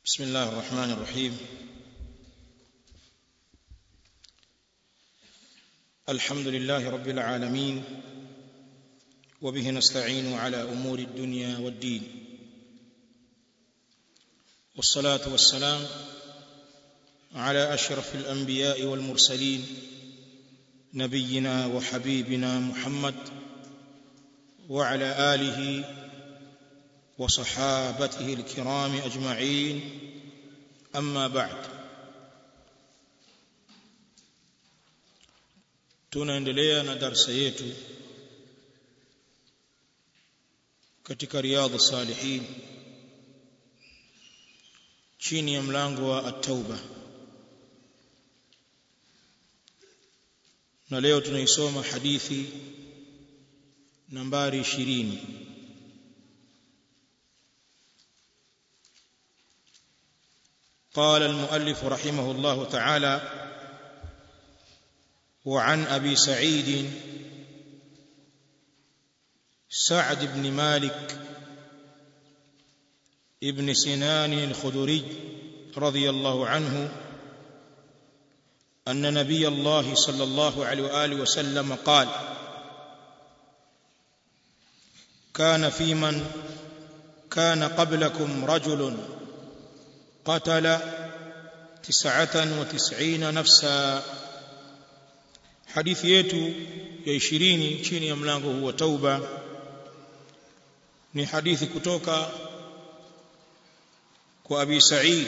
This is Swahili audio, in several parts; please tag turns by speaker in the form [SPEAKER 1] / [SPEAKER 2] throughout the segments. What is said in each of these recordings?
[SPEAKER 1] بسم الله الرحمن الرحيم الحمد لله رب العالمين وبه نستعين على امور الدنيا والدين والصلاه والسلام على اشرف الانبياء والمرسلين نبينا وحبيبنا محمد وعلى اله وصحابته الكرام اجمعين اما بعد tunaendelea na darasa yetu katika riadha salihin chini ya mlango wa at-tauba na leo tunaisoma hadithi nambari 20 قال المؤلف رحمه الله تعالى وعن ابي سعيد سعد بن مالك ابن سنان الخدري رضي الله عنه ان نبي الله صلى الله عليه واله وسلم قال كان في من كان قبلكم رجل قتل تسعة وتسعين نفسا hadithi yetu ya 20 chini ya mlango huu wa tauba ni hadithi kutoka kwa Abi Sa'id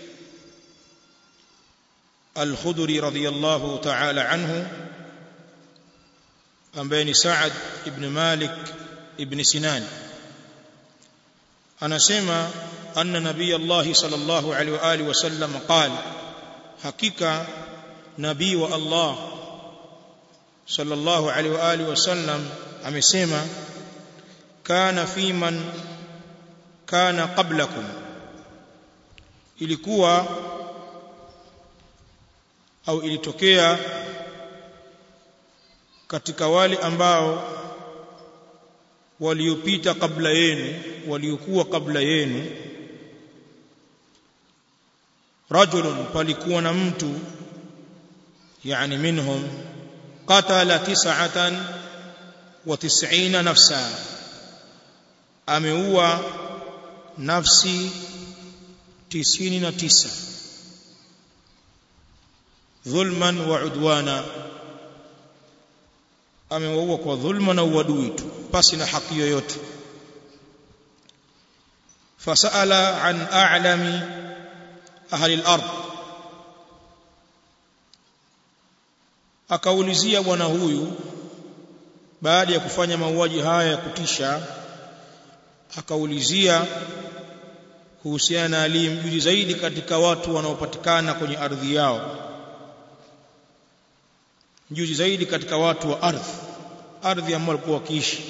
[SPEAKER 1] Al-Khudri radhiyallahu ta'ala anhu ambaye ni Sa'ad ibn Malik ibn Sinan anasema anna nabiy Allah sallallahu alaihi wa alihi wasallam qala hakika nabii wa Allah sallallahu alaihi wa alihi wasallam amesema kana fi man kana qablakum ilikuwa au ilitokea katika wale ambao waliopita kabla yenu waliokuwa kabla yenu rajulun palikuwa na mtu yani minhum qatala tis'atan wa tis'ina nafsa ameua nafsi tisini na tisa dhulman wa udwana amewaua kwa dhulma na uadui tu pasi na haki yoyote fasala an a'lami ahli al-ard akaulizia bwana huyu baada ya kufanya mauaji haya ya kutisha akaulizia kuhusiana na aliyemjuzi zaidi katika watu wanaopatikana kwenye ardhi yao mjuzi zaidi katika watu wa ardhi ardhi ambao walikuwa wakiishi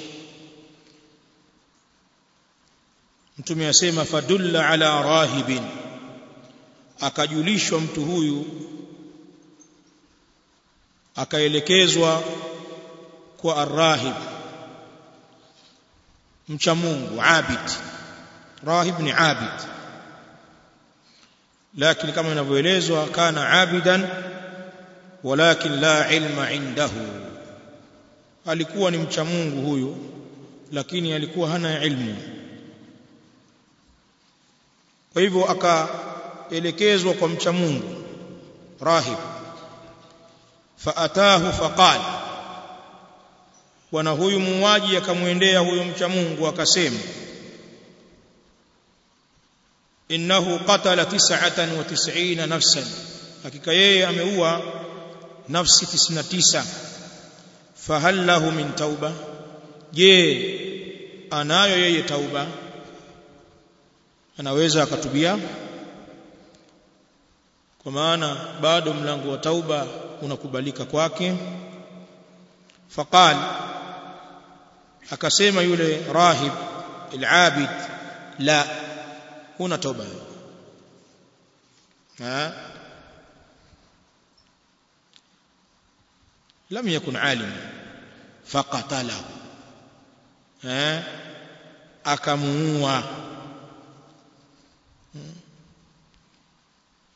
[SPEAKER 1] mtume asema fadulla ala rahibin akajulishwa mtu huyu akaelekezwa kwa arrahib mcha Mungu abid rahib ni abid lakini kama inavyoelezwa kana abidan walakin la ilma indahu alikuwa ni mcha Mungu huyu lakini alikuwa hana ilmu kwa hivyo akaelekezwa kwa mcha Mungu rahib faatahu faqala bwana huyu muuaji akamwendea huyo mcha Mungu akasema innahu qatala 99 nafsan hakika yeye ameua nafsi 99 fahal lahu min tauba je anayo yeye tauba anaweza akatubia kwa maana bado mlango wa tauba unakubalika kwake faqal akasema yule rahib al-abid la huna toba ha lam yakun alim faqatalahu ha akamuua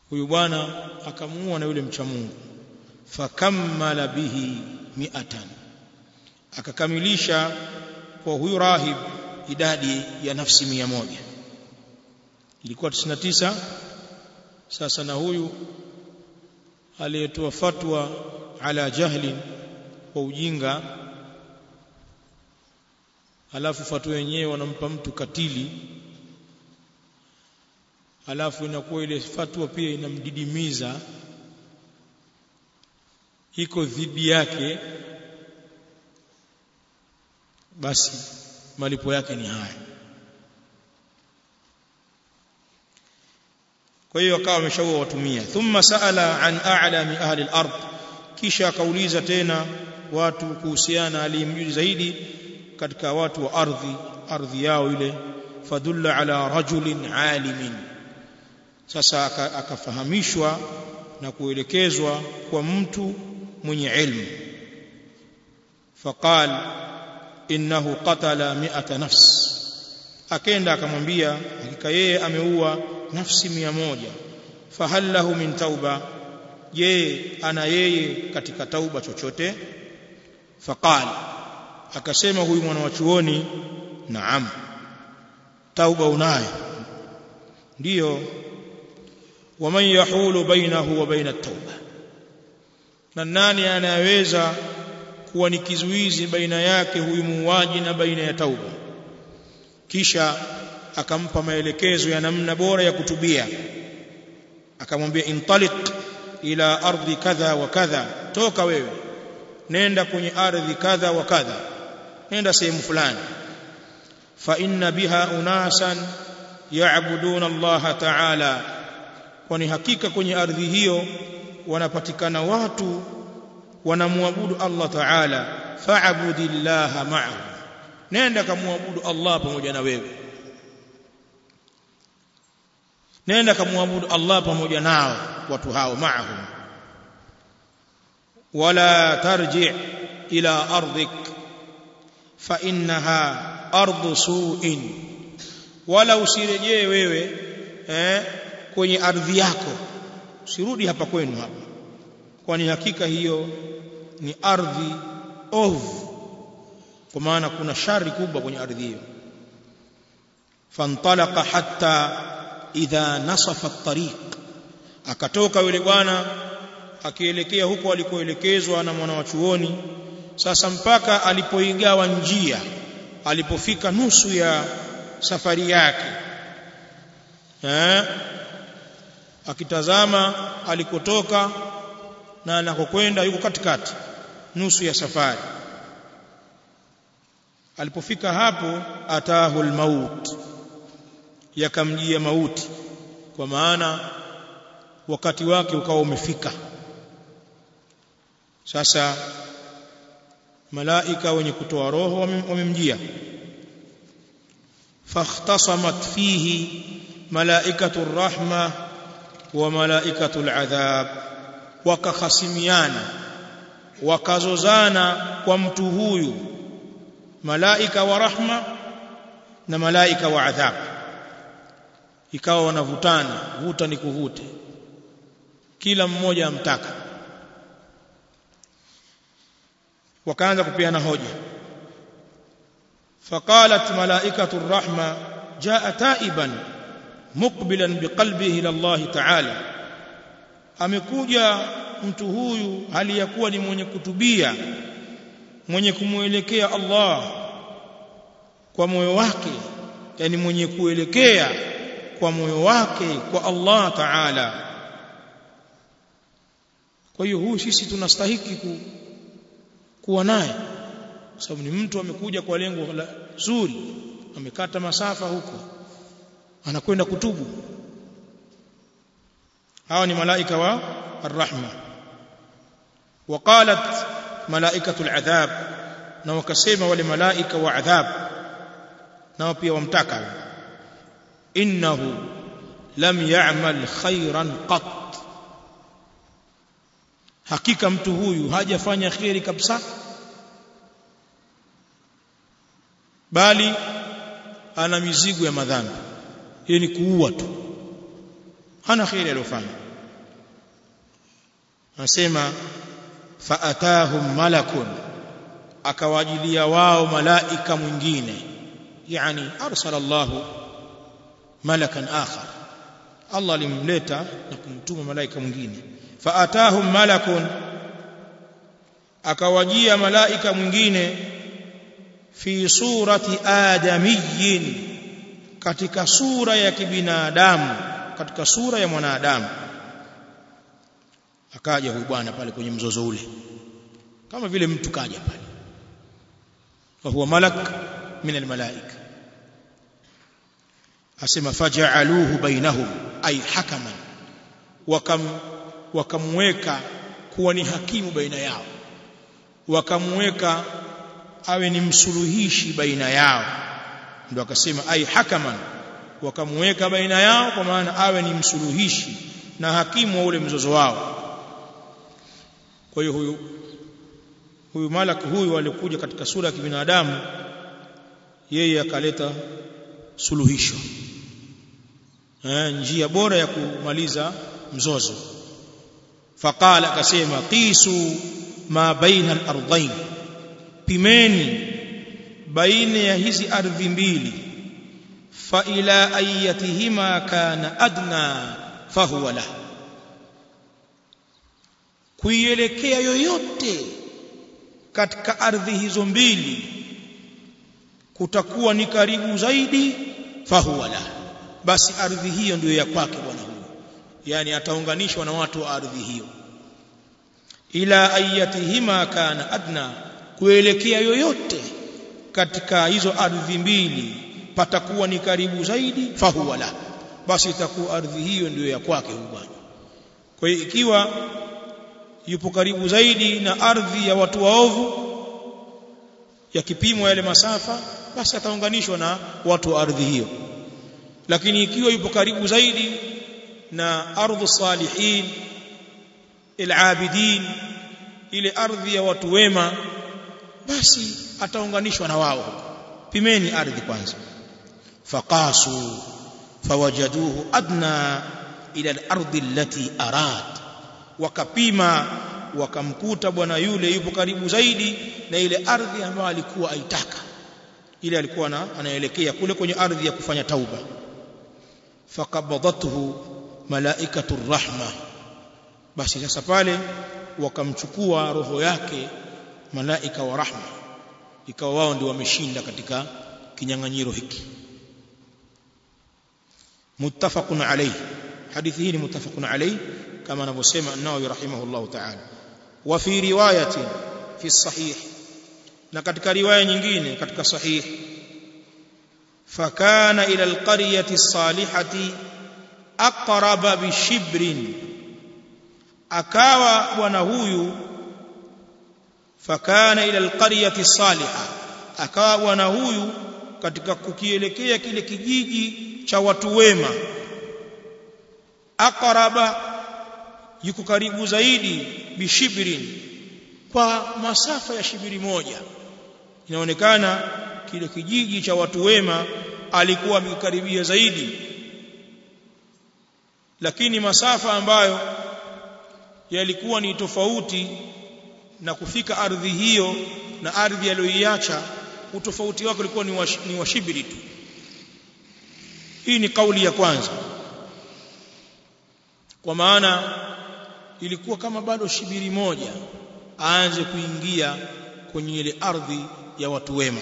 [SPEAKER 1] huyu bwana akamuua na yule mcha Mungu fakammala bihi mi'atan akakamilisha kwa huyu rahib idadi ya nafsi mia moja ilikuwa 99 sasa na huyu aliyetoa fatwa ala jahli kwa ujinga alafu fatwa yenyewe wanampa mtu katili alafu inakuwa ile fatwa pia inamdidimiza iko dhidi yake basi malipo yake ni haya kwa hiyo akawa ameshaua watumia thumma saala an a'lami ahli al-ard kisha akauliza tena watu kuhusiana aliyemjui zaidi katika watu wa ardhi ardhi yao ile fadulla ala rajulin alimin sasa akafahamishwa na kuelekezwa kwa mtu mwenye ilmu faqal innahu qatala mi'ata nafs akenda akamwambia hakika yeye ameua nafsi mia moja fahal lahu min tauba je ana yeye katika tauba chochote faqal akasema huyu mwana wa chuoni naam tauba unayo ndiyo waman yahulu bainahu wa baina tauba na nani anayeweza kuwa ni kizuizi baina yake huyu muuaji na baina ya tauba kisha akampa maelekezo ya namna bora ya kutubia akamwambia intaliq ila ardhi kadha wa kadha toka wewe nenda kwenye ardhi kadha wa kadha nenda sehemu fulani fa inna biha unasan ya'buduna Allah ta'ala kwani hakika kwenye ardhi hiyo wanapatikana watu wanamwabudu Allah ta'ala fa'budillaha ma'ahu nenda kamwabudu Allah pamoja na wewe nenda kamwabudu Allah pamoja nao watu hao ma'ahum wala tarji ila ardik fa innaha ardu su'in wala usirejee wewe eh, kwenye ardhi yako usirudi hapa kwenu hapa kwani hakika hiyo ni ardhi ovu kwa maana kuna shari kubwa kwenye ardhi hiyo fantalaqa hatta idha nasafa at-tariq akatoka yule bwana akielekea huko alikoelekezwa na mwana wa chuoni sasa mpaka alipoigawa njia alipofika nusu ya safari yake eh akitazama alikotoka na anakokwenda yuko katikati nusu ya safari alipofika hapo atahu almaut yakamjia mauti kwa maana wakati wake ukawa umefika sasa malaika wenye kutoa roho wamemjia fakhtasamat fihi malaikatu rahma wa malaikatu aladhab wakakhasimiana wakazozana kwa mtu huyu malaika wa rahma na malaika wa adhab ikawa wanavutana vuta ni kuvute kila mmoja amtaka wakaanza kupeana hoja faqalat malaikatu rahma jaa taiban muqbilan biqalbihi ila Allah ta'ala amekuja mtu huyu hali ya kuwa ni mwenye kutubia mwenye kumuelekea Allah kwa moyo wake yani mwenye kuelekea kwa moyo wake kwa Allah Ta'ala kwa hiyo huyu sisi tunastahiki ku, kuwa naye sababu ni mtu amekuja kwa lengo la zuri amekata masafa huko anakwenda kutubu hawa ni malaika wa arrahma وقالت ملائكه العذاب na wakasema wale malaika wa adhab nao pia wamtaka innahu lam ya'mal khairan qat hakika mtu huyu hajafanya khairi kabisa bali ana mizigo ya madhambi hii ni kuua tu hana khairi aliyofanya anasema faatahum malakun akawajilia wao malaika mwingine yani arsala Allah malakan akhar Allah alimleta na kumtuma malaika mwingine faatahum malakun akawajia malaika mwingine fi surati adamiyyin katika sura ya kibinadamu katika sura ya mwanadamu akaja huyu bwana pale kwenye mzozo ule kama vile mtu kaja pale wa huwa malak min almalaika asema faja'aluhu bainahum ay hakaman wakam wakamweka kuwa ni hakimu baina yao wakamweka awe ni msuluhishi baina yao ndio akasema ay hakaman wakamweka baina yao kwa maana awe ni msuluhishi na hakimu wa ule mzozo wao kwa hiyo huyu huyu malak huyu alikuja katika sura ya kibinadamu yeye akaleta suluhisho eh, njia bora ya kumaliza mzozo faqala akasema qisu ma baina al-ardayn pimeni baina ya hizi ardhi mbili fa ila ayatihima kana adna fahuwa lahu kuielekea yoyote katika ardhi hizo mbili kutakuwa ni karibu zaidi fahuwa la basi ardhi hiyo ndiyo ya kwake bwana huyo yani ataunganishwa na watu wa ardhi hiyo ila ayatihima kana adna kuelekea yoyote katika hizo ardhi mbili patakuwa ni karibu zaidi fahuwa la basi itakuwa ardhi hiyo ndiyo ya kwake huyo bwana kwa hiyo ikiwa yupo karibu zaidi na ardhi ya watu waovu yakipimwa yale masafa basi ataunganishwa na watu wa ardhi hiyo lakini ikiwa yupo karibu zaidi na ardhu salihin alabidin ile ardhi ya watu wema basi ataunganishwa na wao pimeni ardhi kwanza faqasu fawajaduhu adna ila al-ardi allati arad wakapima wakamkuta bwana yule yupo karibu zaidi na ile ardhi ambayo alikuwa aitaka ile alikuwa na, anaelekea kule kwenye ardhi ya kufanya tauba faqabadathu malaikatu rahma basi sasa pale wakamchukua roho yake malaika wa rahma ikawa wao ndio wameshinda katika kinyang'anyiro hiki muttafaqun alayhi hadithi hii ni muttafaqun alayhi كما anavyosema an-Nawawi rahimahullah ta'ala wa fi riwayatin fi sahih na katika riwaya nyingine katika sahih fakana ila alqaryati as-salihati aqraba bi shibrin akawa bwana huyu fakana ila alqaryati as-salihah akawa bwana huyu katika kukielekea kile kijiji cha watu wema aqraba yuko karibu zaidi bishibrin kwa masafa ya shibiri moja inaonekana kile kijiji cha watu wema alikuwa amekaribia zaidi lakini masafa ambayo yalikuwa ni tofauti na kufika ardhi hiyo na ardhi aliyoiacha utofauti wake ulikuwa ni wa, ni wa shibiri tu hii ni kauli ya kwanza kwa maana ilikuwa kama bado shibiri moja aanze kuingia kwenye ile ardhi ya watu wema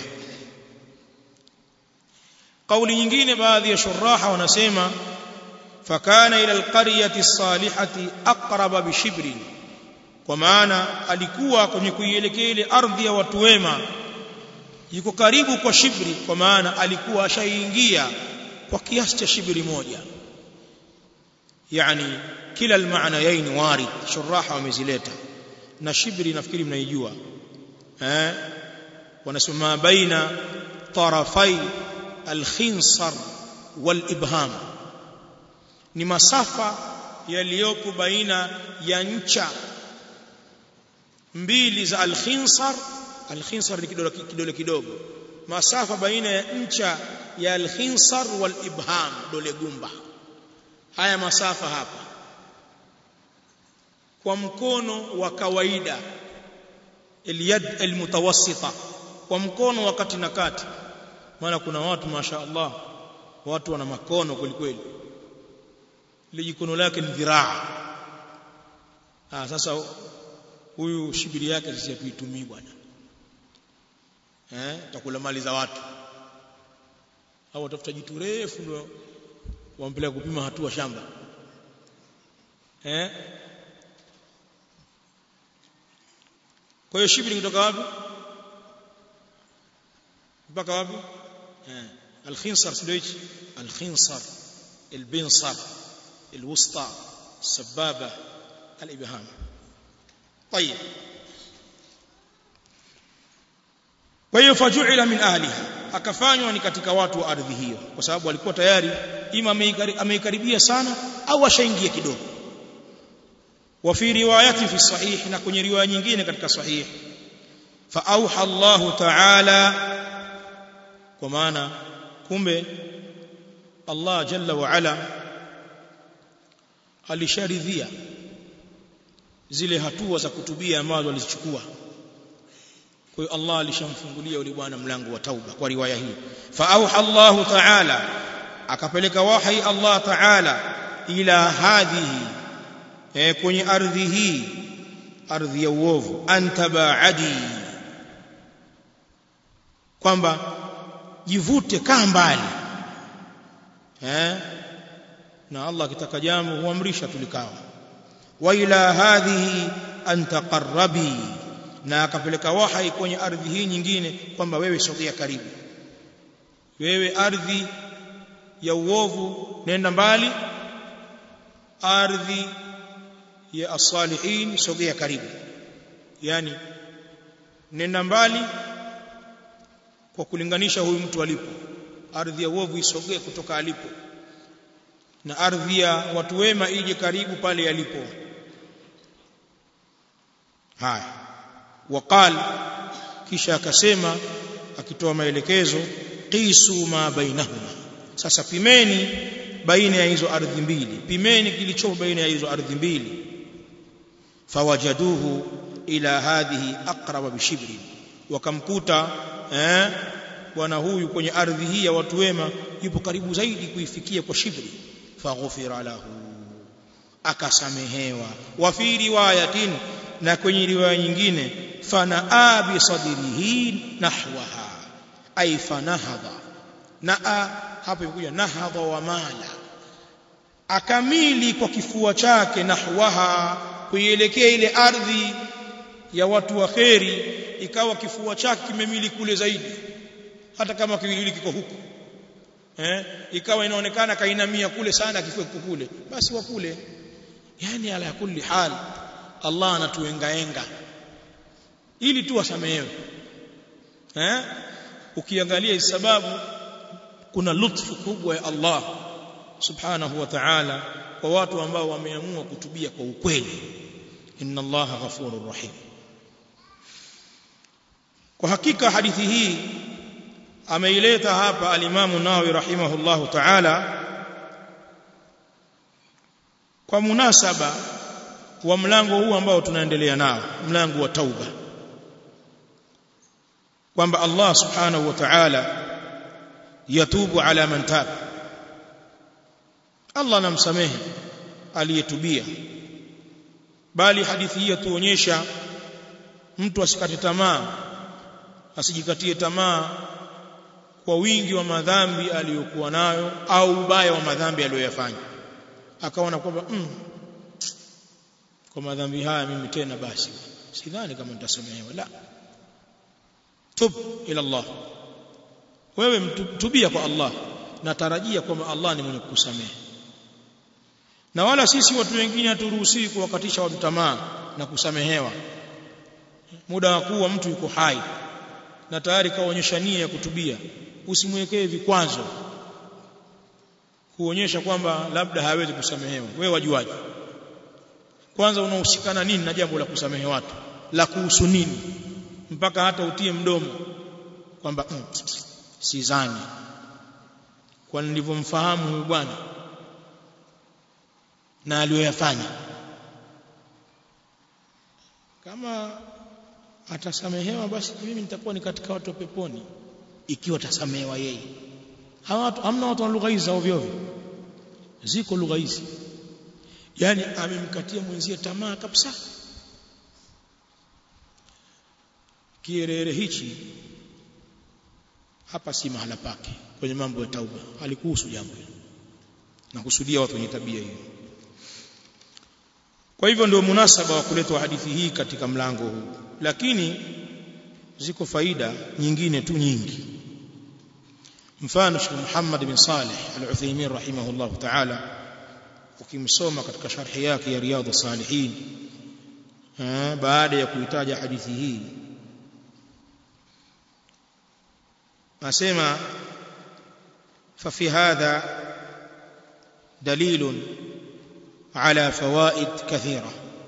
[SPEAKER 1] kauli nyingine baadhi ya shuraha wanasema fakana ila alqaryati salihati aqraba bishibrin kwa maana alikuwa kwenye kuielekea ile ardhi ya watu wema yuko karibu kwa shibri kwa maana alikuwa ashaingia kwa kiasi cha shibri moja yani kila almaanayain warid shuraha wamezileta na shibri nafikiri mnaijua eh wanasema baina tarafai alkhinsar walibham ni masafa yaliyopo baina ya ncha mbili za alkhinsar alkhinsar ni kidole kidole kidogo masafa baina ya ncha ya alkhinsar walibham dole gumba haya masafa hapa kwa mkono wa kawaida اليد المتوسطه kwa mkono wa kati na kati maana kuna watu masha Allah watu wana makono kwelikweli ile jikono lake ni dhiraa ah sasa huyu shibiri yake sisi hatuitumii bwana eh takula mali za watu au watafuta jitu refu ndio wampeleka kupima hatua shamba eh kwa hiyo shibiri kutoka wapi mpaka wapi eh الخنصر سلويش الخنصر البنصر الوسطى السبابة الإبهام طيب kwa fajuila min ahliha akafanywa ni katika watu wa ardhi hiyo kwa sababu alikuwa tayari ima ameikaribia sana au ashaingia kidogo wa fi riwayati fi sahih na kwenye riwaya nyingine katika sahih fa auha Allah ta'ala kwa maana kumbe Allah jalla wa ala alisharidhia zile hatua za kutubia ambazo alizichukua kwa hiyo Allah alishamfungulia yule bwana mlango wa tauba kwa riwaya hii fa auha Allah ta'ala akapeleka wahi Allah ta'ala ila hadhihi eh, kwenye ardhi hii ardhi ya uovu antabaadi kwamba jivute kaa mbali eh na Allah akitaka jambo huamrisha tulikawa wa ila hadhihi an taqarrabi na akapeleka wahai kwenye ardhi hii nyingine kwamba wewe sogea karibu wewe ardhi ya uovu nenda mbali ardhi ya as-salihin sogea karibu yani nenda mbali kwa kulinganisha huyu mtu alipo ardhi ya uovu isogee kutoka alipo na ardhi ya watu wema ije karibu pale yalipo haya waqal kisha akasema akitoa maelekezo qisu ma bainahuma sasa pimeni baina ya hizo ardhi mbili pimeni kilicho baina ya hizo ardhi mbili fawajaduhu ila hadhihi aqraba bishibri wakamkuta eh bwana huyu kwenye ardhi hii ya watu wema yupo karibu zaidi kuifikia kwa shibri faghfira lahu akasamehewa wa fi riwayatin na kwenye riwaya nyingine fanaa bi sadrihi nahwaha ay fanahadha naa hapo imekuja nahadha wa mala akamili kwa kifua chake nahwaha kuielekea ile ardhi ya watu wa kheri ikawa kifua chake kimemili kule zaidi hata kama kiwiliwili kiko huku eh ikawa inaonekana kainamia kule sana kifua kiko kule basi wa kule yani ala kulli hal Allah anatuengaenga ili tu wasamehewe eh ukiangalia sababu kuna lutfu kubwa ya Allah subhanahu wa ta'ala kwa watu ambao wameamua kutubia kwa ukweli inna Allah ghafurur rahim kwa hakika hadithi hii ameileta hapa alimamu Nawawi rahimahullahu ta'ala kwa munasaba wa mlango huu ambao tunaendelea nao mlango wa tauba kwamba Allah subhanahu wa ta'ala yatubu ala man tab Allah anamsamehe aliyetubia bali hadithi hii yatuonyesha mtu asikate tamaa asijikatie tamaa kwa wingi wa madhambi aliyokuwa nayo au ubaya wa madhambi aliyoyafanya akaona kwamba mm, kwa madhambi haya mimi tena basi sidhani kama nitasamehewa la tub ila Allah wewe mtubia kwa Allah natarajia kwamba Allah ni mwenye kukusamehe na wala sisi watu wengine haturuhusiwi kuwakatisha watu tamaa na kusamehewa muda wa kuwa mtu yuko hai na tayari kaonyesha nia ya kutubia usimwekee vikwazo kuonyesha kwamba labda hawezi kusamehewa wewe wajuaje kwanza unahusikana nini na jambo la kusamehe watu la kuhusu nini mpaka hata utie mdomo kwamba mm, sizani kwa nilivyomfahamu huyu bwana na aliyoyafanya kama atasamehewa basi mimi nitakuwa ni katika watu wa peponi ikiwa atasamehewa yeye watu hamna watu wa lugha hizi ovyo ovyo ziko lugha hizi yani amemkatia mwenzie tamaa kabisa kierere hichi hapa si mahala pake kwenye mambo ya tauba alikuhusu jambo hilo na kusudia watu wenye tabia hiyo kwa hivyo ndio munasaba wa kuletwa hadithi hii katika mlango huu lakini ziko faida nyingine tu nyingi mfano Sheikh Muhammad bin Saleh Al-Uthaymeen rahimahullah ta'ala ukimsoma katika sharhi yake ya Riyadhus Salihin baada ya kuitaja hadithi hii asema ففي هذا دليل على فوائد كثيره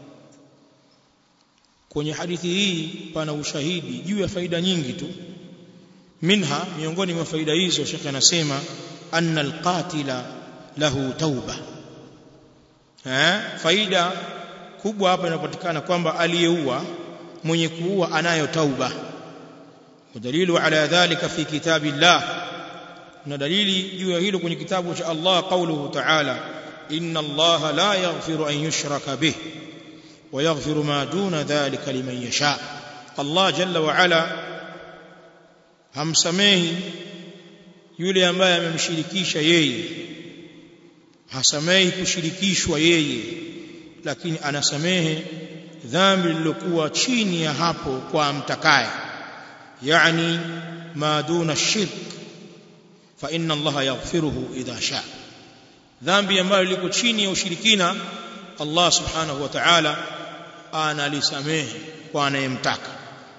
[SPEAKER 1] kwenye hadithi hii pana ushahidi juu ya faida nyingi tu minha miongoni mwa faida hizo shekhe anasema anna alqatila lahu tauba eh faida kubwa hapa inapatikana kwamba aliyeua mwenye kuua anayo tauba ودليل على ذلك في كتاب الله na dalili juu ya hilo kwenye kitabu cha Allah qauluhu ta'ala inna Allah la yaghfiru an yushraka bih wa yaghfiru ma duna dhalika liman yasha Allah jalla wa ala hamsamehi yule ambaye amemshirikisha yeye hasamehi kushirikishwa yeye lakini anasamehe dhambi lililokuwa chini ya hapo kwa mtakaye yani ma duna shirk fa inna allaha yaghfiruhu idha sha dhambi ambayo liko chini ya ushirikina Allah subhanahu wa ta'ala analisamehe kwa anayemtaka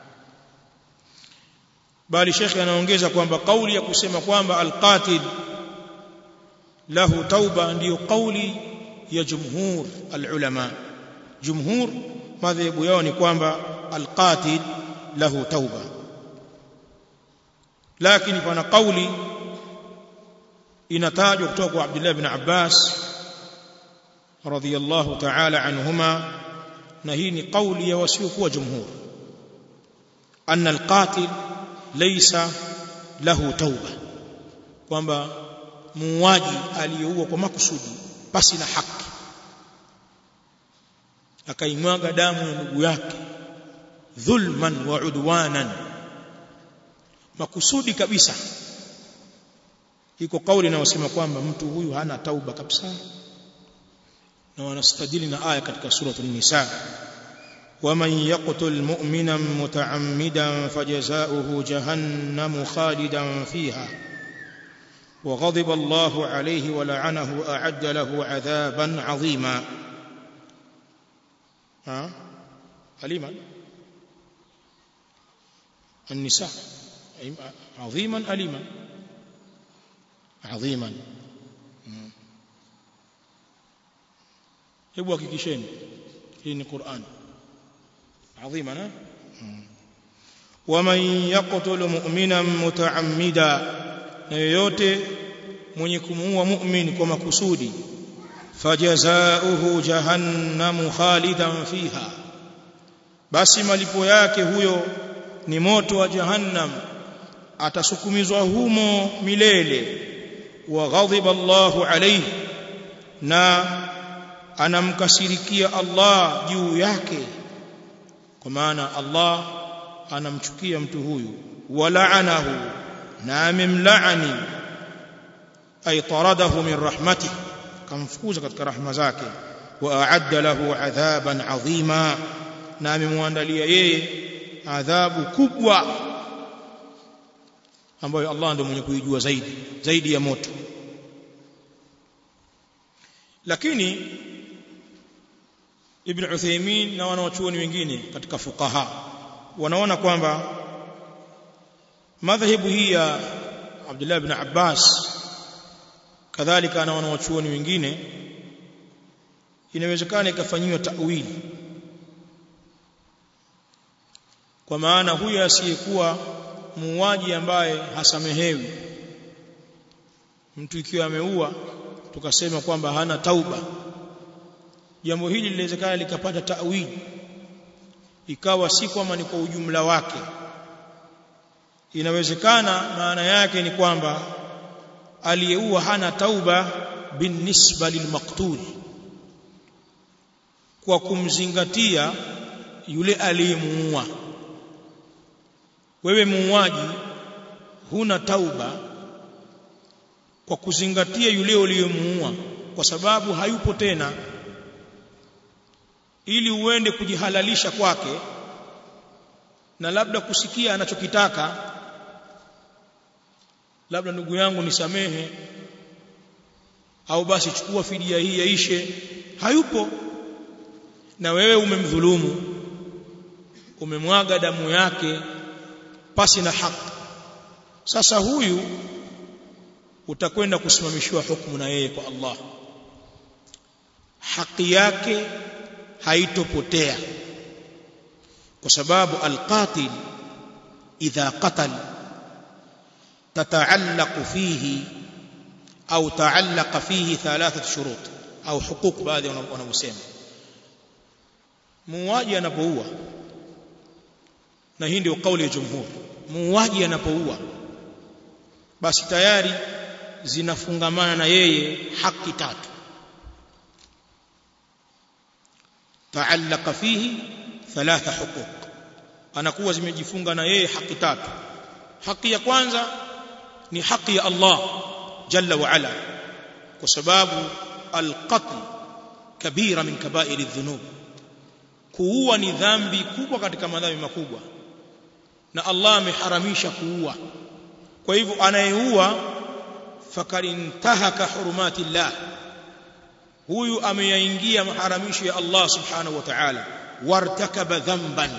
[SPEAKER 1] bali shekhe anaongeza kwamba kauli ya kusema kwamba alqatil lahu tauba ndiyo kauli ya jumhur alulama jumhur madhehebu yao ni kwamba alqatil lahu tauba lakini pana kauli inatajwa kutoka kwa Abdullah ibn Abbas radhiyallahu ta'ala anhuma na hii ni kauli ya wasiokuwa jumhur anna alqatil laysa lahu tauba kwamba muuaji aliyeua kwa makusudi pasi na haki akaimwaga damu ya ndugu yake dhulman wa udwanan makusudi kabisa iko kauli inayosema kwamba mtu huyu hana tauba kabisa na wanastadili na aya katika suratul nisa ومن يقتل مؤمنا متعمدا فجزاؤه جهنم خالدا فيها وغضب الله عليه ولعنه أعد له عذابا عظيما ها أليما النساء عظيما أليما عظيما hebu hakikisheni hii ni Qur'an عظيما ها ومن يقتل مؤمنا متعمدا na yoyote mwenye kumuua mu'min kwa makusudi fajazaohu jahannamu khalidan fiha basi malipo yake huyo ni moto wa jahannam atasukumizwa humo milele wa ghadhiba Allahu alayhi na anamkasirikia Allah juu yake kwa maana Allah anamchukia mtu huyu walaanahu na amemlaani ay taradahu min rahmatih kamfukuza katika rahma zake wa a'adda lahu adhaban adhima na amemwandalia yeye adhabu kubwa ambayo Allah ndiye mwenye kuijua zaidi zaidi ya moto lakini Ibn Uthaymeen na wanawachuoni wengine katika fuqaha wanaona kwamba madhhabu hii ya Abdullah ibn Abbas kadhalika na wanawachuoni wengine inawezekana ikafanyiwa ta'wili kwa maana huyo asiyekuwa muuaji ambaye hasamehewi mtu ikiwa ameua tukasema kwamba hana tauba jambo hili linawezekana likapata ta'wili ikawa si kwamba ni kwa ujumla wake inawezekana maana yake ni kwamba aliyeua hana tauba binisba lilmaqtul kwa kumzingatia yule aliyemuua wewe muuaji huna tauba kwa kuzingatia yule uliyemuua kwa sababu hayupo tena ili uende kujihalalisha kwake na labda kusikia anachokitaka labda ndugu yangu nisamehe au basi chukua fidia hii yaishe hayupo na wewe umemdhulumu umemwaga damu yake pasi na haki sasa huyu utakwenda kusimamishiwa hukumu na yeye kwa Allah haki yake haitopotea kwa sababu alqatil idha qatal تتعلق فيه أو تعلق فيه ثلاثة شروط أو حقوق baadhi wanavyosema muuaji anapoua na hii ndio kauli ya jumhur muuaji anapoua basi tayari zinafungamana na yeye haki tatu taallaka fihi thalatha huquq anakuwa zimejifunga na yeye haki tatu haki ya kwanza ni haki ya Allah jalla wa ala kwa sababu alqatl kabira min kaba'ir adh-dhunub kuua ni dhambi kubwa katika madhambi makubwa na Allah ameharamisha kuua kwa hivyo anayeua fakarintahaka hurumati llah huyu ameyaingia maharamisho ya Allah subhanahu wa ta'ala wartakaba dhanban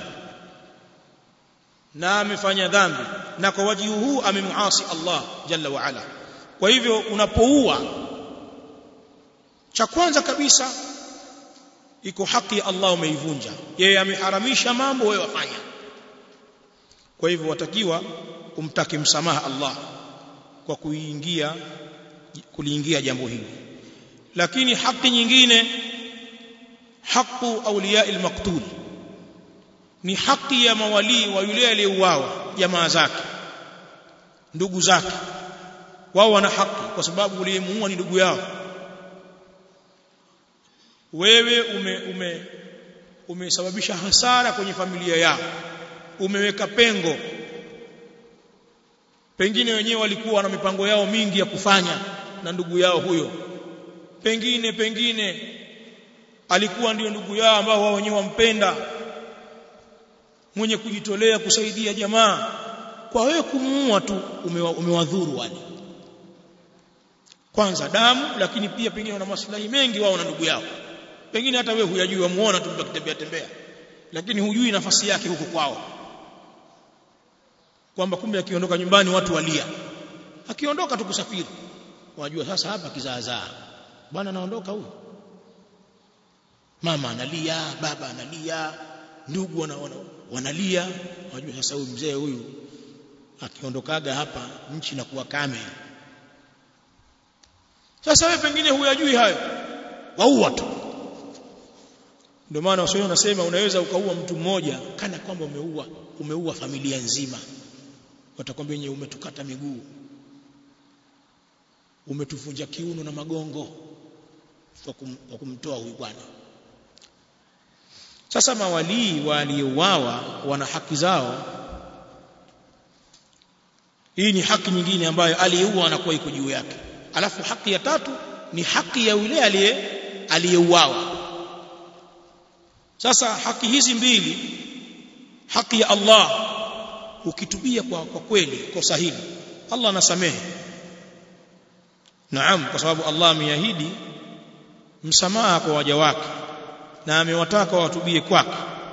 [SPEAKER 1] na amefanya dhambi na kwa wajibu huu amemuasi Allah jalla wa ala kwa hivyo unapoua cha kwanza kabisa iko haki ya Allah umeivunja yeye ameharamisha mambo wewe wafanya kwa hivyo watakiwa umtake msamaha Allah kwa kuingia kuliingia jambo hili lakini haki nyingine haqu awliya al-maqtul ni haki ya mawali wa yule aliyeuawa jamaa zake ndugu zake wao wana haki kwa sababu uliyemuua ni ndugu yao wewe ume, ume umesababisha hasara kwenye familia yao umeweka pengo pengine wenyewe walikuwa na mipango yao mingi ya kufanya na ndugu yao huyo pengine pengine alikuwa ndio ndugu yao ambao wao wenyewe wampenda mwenye kujitolea kusaidia jamaa kwa wewe kumuua tu umewadhuru wale kwanza damu lakini pia pengine wana maslahi mengi wao na ndugu yao pengine hata wewe huyajui wamuona tu akitembea tembea lakini hujui nafasi yake huko kwao kwamba kumbe akiondoka nyumbani watu walia akiondoka tu kusafiri wajua sasa hapa kizaazaa bwana anaondoka huyu mama analia baba analia ndugu wana, wana, wanalia wajua sasa huyu mzee huyu akiondokaga hapa nchi inakuwa kame sasa wewe pengine huyajui hayo waua tu ndio maana waswahili wanasema unaweza ukaua mtu mmoja kana kwamba umeua umeua familia nzima watakwambia yenyewe umetukata miguu umetuvunja kiuno na magongo kwa kum, kumtoa huyu bwana sasa mawalii waliouawa wana haki zao hii ni haki nyingine ambayo aliyeua anakuwa iko juu yake alafu haki ya tatu ni haki ya yule aliye aliyeuawa sasa haki hizi mbili haki ya Allah ukitubia kwa, kwa kweli kosa hili Allah anasamehe naam kwa sababu Allah ameahidi msamaha kwa waja wake na amewataka watubie kwake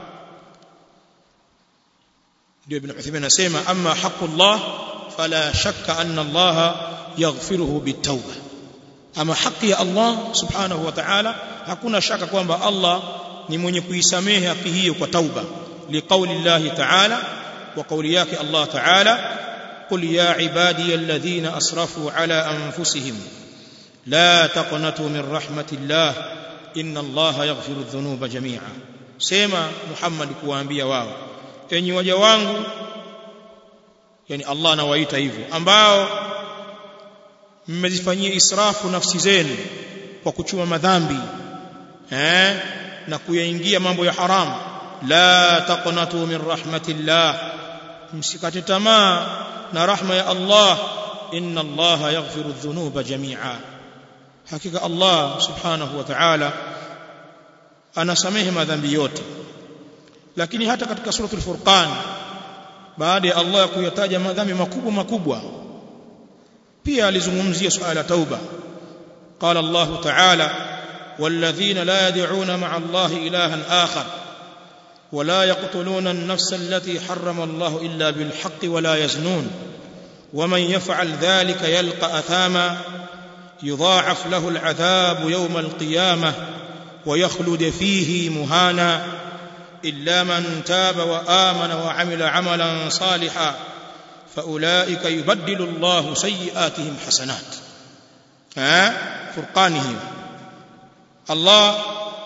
[SPEAKER 1] ndio ibn Uthaymeen anasema amma haqqullah fala shakka anna Allah yaghfiruhu bitawba ama haki ya Allah subhanahu wa ta'ala hakuna shaka kwamba Allah ni mwenye kuisamehe haki hiyo kwa tauba liqauli Allah ta'ala wa kauli yake Allah ta'ala قل يا عبادي الذين اسرفوا على انفسهم لا تقنطوا من رحمه الله ان الله يغفر الذنوب جميعا sema Muhammad kuwaambia wao enyi waja wangu yani Allah anawaita hivyo ambao mmezifanyia israfu nafsi zenu kwa kuchuma madhambi eh na kuyaingia mambo ya haramu la taqnatu min rahmatillah msikate tamaa na rahma ya Allah inna Allah yaghfiru dhunuba jami'a hakika Allah subhanahu wa ta'ala anasamehe madhambi yote lakini hata katika suratul furqan baada ya Allah kuyataja madhambi makubwa makubwa pia alizungumzia suala la tauba قال الله تعالى والذين لا يدعون مع الله إلها آخر ولا يقتلون النفس التي حرم الله إلا بالحق ولا يزنون ومن يفعل ذلك يلقى أثاما يضاعف له العذاب يوم القيامة ويخلد فيه مهانا إلا من تاب وآمن وعمل عملا صالحا فأولئك يبدل الله سيئاتهم حسنات ها فرقانهم الله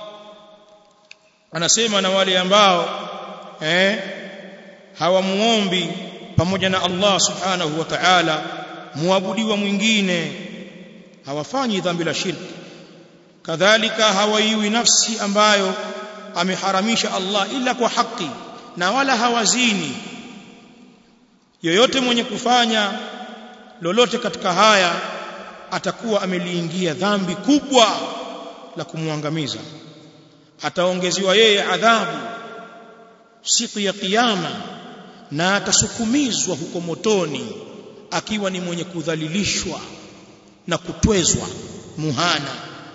[SPEAKER 1] anasema na wale ambao eh hawamuombi pamoja na Allah subhanahu wa ta'ala muabudiwa mwingine hawafanyi dhambi la shirki kadhalika hawaiwi nafsi ambayo ameharamisha Allah ila kwa haki na wala hawazini yoyote mwenye kufanya lolote katika haya atakuwa ameliingia dhambi kubwa la kumwangamiza ataongeziwa yeye adhabu siku ya kiyama na atasukumizwa huko motoni akiwa ni mwenye kudhalilishwa na kutwezwa muhana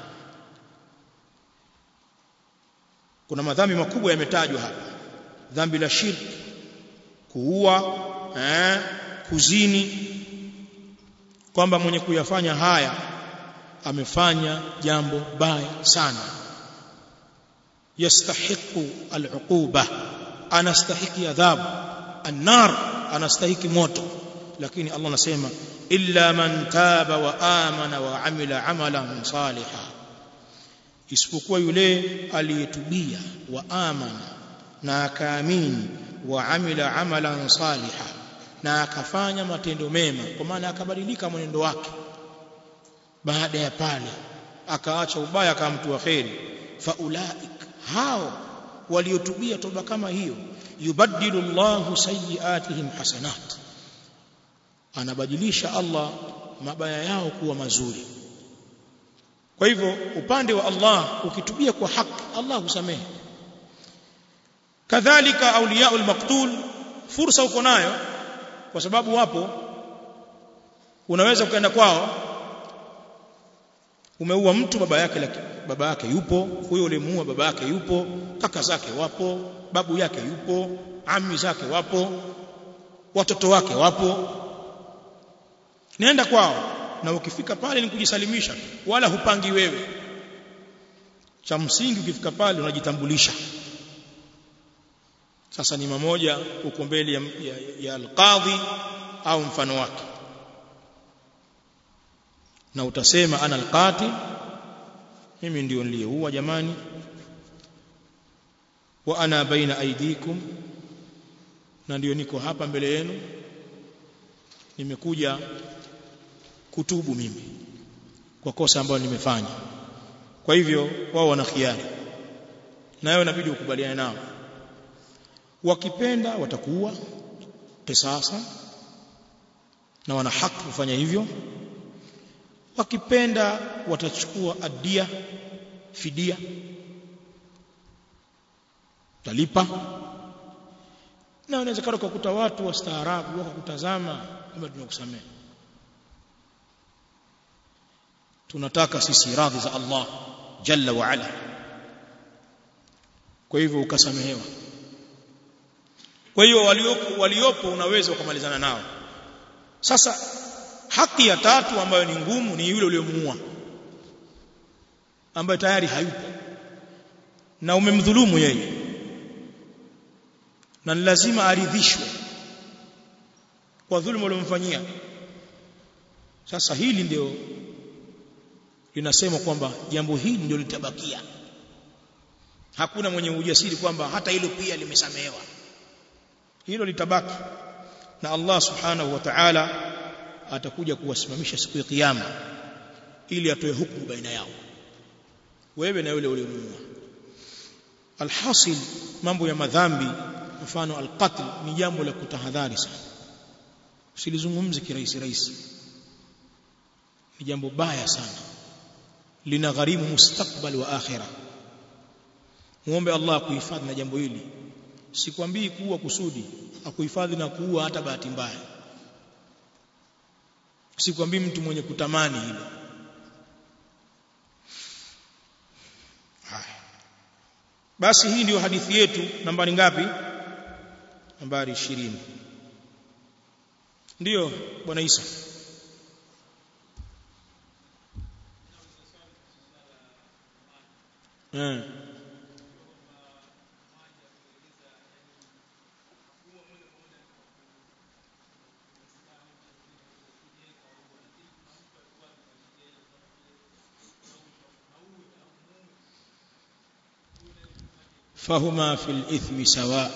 [SPEAKER 1] kuna madhambi makubwa yametajwa hapa dhambi la shirki kuua eh, kuzini kwamba mwenye kuyafanya haya amefanya jambo baya sana yastahiqu al'uquba anastahiki adhabu annar anastahiki moto lakini Allah anasema illa man taba wa amana wa amila amalan salihan isipokuwa yule aliyetubia wa amana na akaamini wa amila amalan salihan na akafanya matendo mema kwa maana akabadilika mwenendo wake baada ya pale akaacha ubaya akamtua kheri faulaik hao waliotubia toba kama hiyo yubaddilu Allahu sayiatihim hasanat anabadilisha Allah mabaya yao kuwa mazuri kwa hivyo upande wa Allah ukitubia kwa haki Allah husamehe kadhalika auliyaul maqtul fursa uko nayo kwa sababu wapo unaweza ukaenda kwao umeua mtu baba yake laki, baba yake yupo huyo ulimuua baba yake yupo kaka zake wapo babu yake yupo ami zake wapo watoto wake wapo nenda kwao na ukifika pale ni kujisalimisha wala hupangi wewe cha msingi ukifika pale unajitambulisha sasa ni mamoja uko mbele ya, ya, ya alqadhi au mfano wake na utasema ana alqatil mimi ndio niliyeua jamani wa ana baina aidikum na ndio niko hapa mbele yenu nimekuja kutubu mimi kwa kosa ambalo nimefanya kwa hivyo wao wana khiari nayo inabidi ukubaliane nao wakipenda watakuwa kisasa na wana haki kufanya hivyo wakipenda watachukua adia fidia talipa na inawezekana kukuta watu wastaarabu wakakutazama kama tunakusamehe tunataka sisi radhi za Allah jalla wa ala kwa hivyo ukasamehewa kwa hiyo waliopo, waliopo unaweza ukamalizana nao sasa haki ya tatu ambayo ni ngumu ni yule uliyomuua ambaye tayari hayupo na umemdhulumu yeye na ni lazima aridhishwe kwa dhuluma uliyomfanyia sasa hili ndio linasema kwamba jambo hili ndio litabakia hakuna mwenye ujasiri kwamba hata hilo pia limesamehewa hilo litabaki na Allah subhanahu wa ta'ala atakuja kuwasimamisha siku ya kiyama ili atoe hukumu baina yao wewe na yule uliyonunua alhasil mambo ya madhambi mfano alqatl ni jambo la kutahadhari sana usilizungumze kirahisi rahisi ni jambo baya sana lina gharimu mustakbal wa akhirah muombe Allah kuhifadhi na jambo hili sikwambii kuua kusudi akuhifadhi na kuua hata bahati mbaya sikwambii mtu mwenye kutamani hilo haya basi hii ndiyo hadithi yetu nambari ngapi nambari 20 ndiyo bwana Isa eh fahuma fil ithmi sawa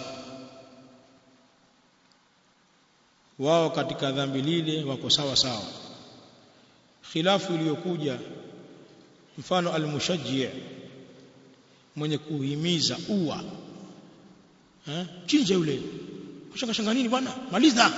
[SPEAKER 1] wao katika dhambi lile wako sawa sawa khilafu iliyokuja mfano almushajji mwenye kuhimiza ua eh chinja yule kushanga shanga nini bwana maliza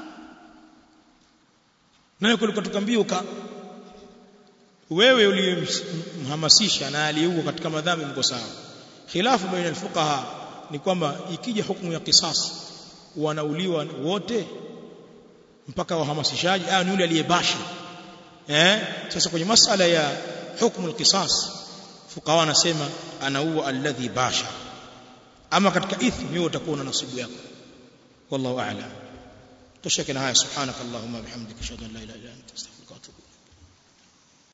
[SPEAKER 1] naye kulikuwa tukambia uka wewe uliyemhamasisha na aliyeua katika madhambi mko sawa khilafu baina alfuqaha ni kwamba ikija hukumu ya kisas wanauliwa wote mpaka wahamasishaji au ni yule aliyebashi eh sasa kwenye masala ya hukumu alqisas fuqaha wanasema anaua alladhi basha ama katika ithmi wewe utakuwa na nasibu yako wallahu a'lam tosheka na haya subhanakallahumma bihamdika ashhadu an la ilaha illa anta astaghfiruka wa atubu